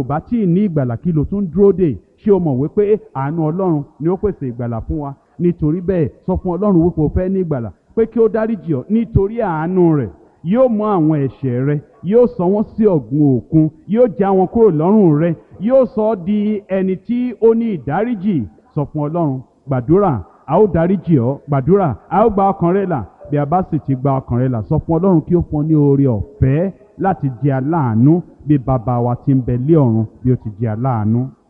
kò bá tí ì ní ìgbàlà kí ló tún dúró dè ṣé o mọ̀ wípé àánú ọlọ́run ni ó pèsè ìgbàlà fún wa nítorí bẹ́ẹ̀ sọ fún ọlọ́run wípé o fẹ́ ní ìgbàlà pé kí ó dáríjì ọ́ nítorí àánú rẹ̀ yóò mú àwọn ẹ̀ṣẹ̀ rẹ yóò sọ wọ́n sí ọ̀gbun òkun yóò já wọn kúrò lọ́rùn rẹ yóò sọ ọ́ di ẹni tí ó ní ìdáríjì sọ fún ọlọ́run gbàdúrà a ó dáríjì ọ́ gbàdúrà a ó gba ọkàn rẹ là bí a bá sì ti gba ọkàn rẹ là sọ fún ọlọ́run kí ó fún ọ ní oore ọ̀fẹ́ láti jẹ aláàánú bí bàbá wa ti ń bẹ lé ọ̀run bí ó ti jẹ aláàánú.